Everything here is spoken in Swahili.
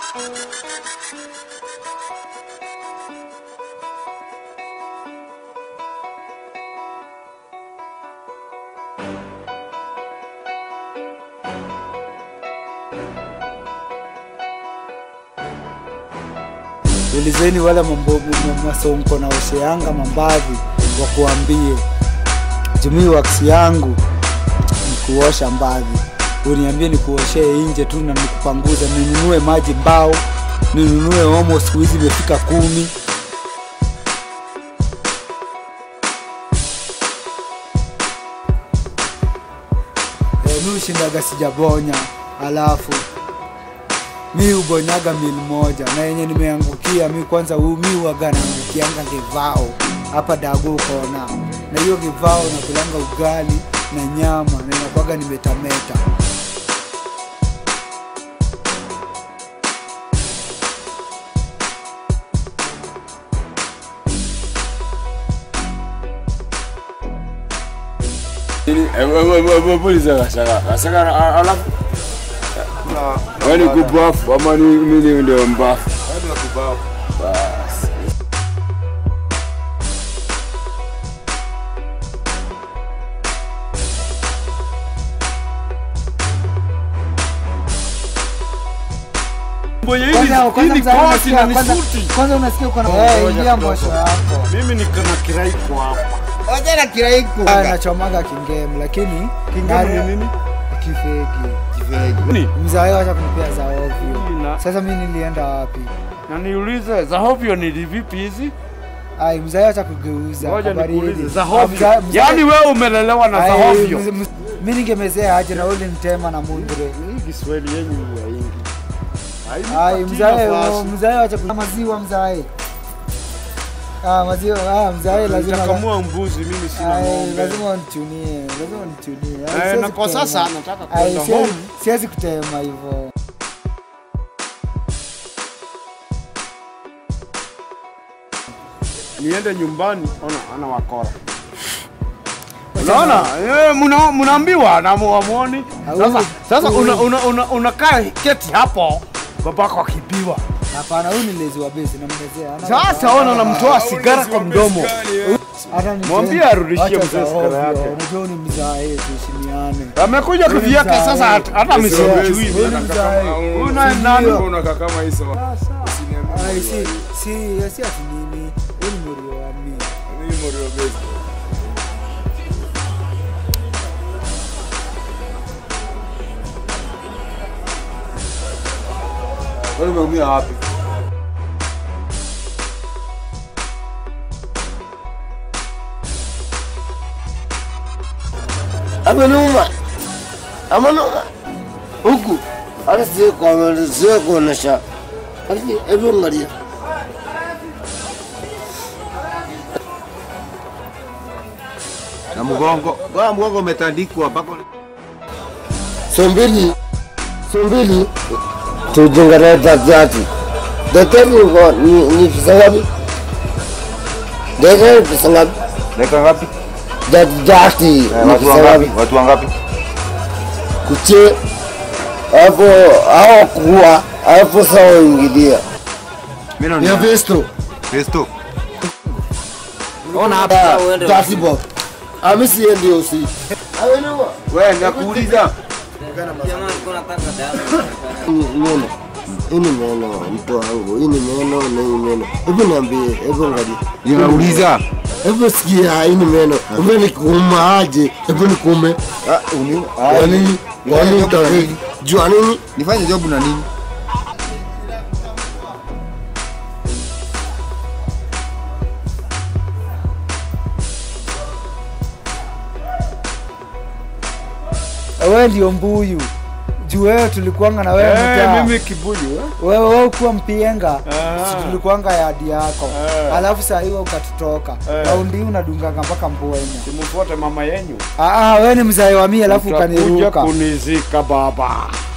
ulizeni wale mambo m- masonko na osheanga mambavi wakuambie jumii waksi yangu ni kuosha mbadhi uniambie nikuoshee nje tu na nikupanguza ninunue maji mbao ninunue omo siku hizi imefika kumi e, mi ushindaga sijabonya alafu mi ubonyaga mil moja na yenye nimeangukia mi kwanza u- mi uwaga naangukianga kivao hapa dago kona na hiyo kivao nakulanga ugali na nyama na inakwaga nimetameta Puliza Gashaka. Gashaka a- alafu wewe ni kubafu ama ni mimi ndio mbafu? Basi. Mwenye hili Kwanza- kwanza hili mzee kosi na unasikia- kwanza- nisuti. kwanza unasikia uko na Ngoja Eh, ingia kidogo. mbosho yako Mimi niko na kiraiko hapa. Ojana kiraiku. Ah, nachomaga kingemu lakini Kingemu ni nini? kifegi Ni mzae wacha kunipea za ovyo Ina- sasa mi nilienda wapi na niulize za hovyo ni vipi hizi? ai mzae wacha kugeuza Ngoja habari nikuulize hili. za Ah, hovyo. mzae- mzae- Yaani wewe umelelewa na za ai, hovyo. mz- mz- mi ningemezea aje na uli mtema na mudre Hii Kiswahili yenyu ya ingi. ai Hainipatii mzae nafasi. mzae wacha ku- maziwa mzae ah maziwa ah mzae lazima Nitakamua mbuzi mimi sina ai ng'ombe. lazima unichunie lazima unichunie Ai, Eh, siwezi na kwa kutema. sasa nataka Ai, kwenda siwezi- home. siwezi kutema hivyo niende nyumbani, ona ana wakora. Unaona, eh, mna- mnaambiwa na muamoni. Sasa Hauzi- sasa hauzi- una una una unakaa keti hapo babako akipiwa. hapana huyu ni lezi wa bezi namezea Ana- Sasa ona unamtoa sigara kwa mdomo. hata ni Mwambie tena- arudishie acha mzee za sigara ovyo, yake. unajua ni mzae tuheshimiane Amekuja kivyake sasa hata hata Huyu msimjui. ni mzae Huyu naye nani? Unakaa kama hizo. Ai, si si si ati nini huyu ni morio wa mimi Mimi Morio Base. Wewe umeumia wapi? Amenuma. Amenuma. Huku. Hata siwe kwa siwe kuonesha. Lakini hebu angalia. na mgongo bwana, mgongo umetandikwa mpaka So mbili. So mbili. Tujengane daktari. Daktari uko ni ni pesa ngapi? Daktari pesa ngapi? dakika ngapi? Daktari ni Eh, watu pesa wangapi? ngapi? Watu wangapi? Kuche hapo hao kuwa hapo sawa ingilia. Mimi Ya naona Festo. Festo. Ona hapa Tati Bob. Amesi ndio usi. Amenuma. Wewe nakuuliza. Meno. Hii ni meno mtu wangu. Hii ni meno na hii meno. Hebu niambie, hebu angalia. Ninauliza. Hebu sikia hii ni meno. Hebu nikuuma aje? Hebu nikuume. Ah, uni. Kwa nini? Kwa nini utawili? Jua nini? Nifanye job na nini? wewe ndio mbuyu juu wewe tulikuanga na wewe Eh, mtaa. mimi kibuyu eh. wewe wewe ukuwa mpienga Ah. si tulikuanga yadi yako Eh. alafu saa hiyo ukatutoka Eh. raundi hii unadunganga mpaka mbwenya Simfuate mama yenyu. Ah, ah, wewe ni mzae wa mimi alafu Utakuja ukaniruka kunizika baba.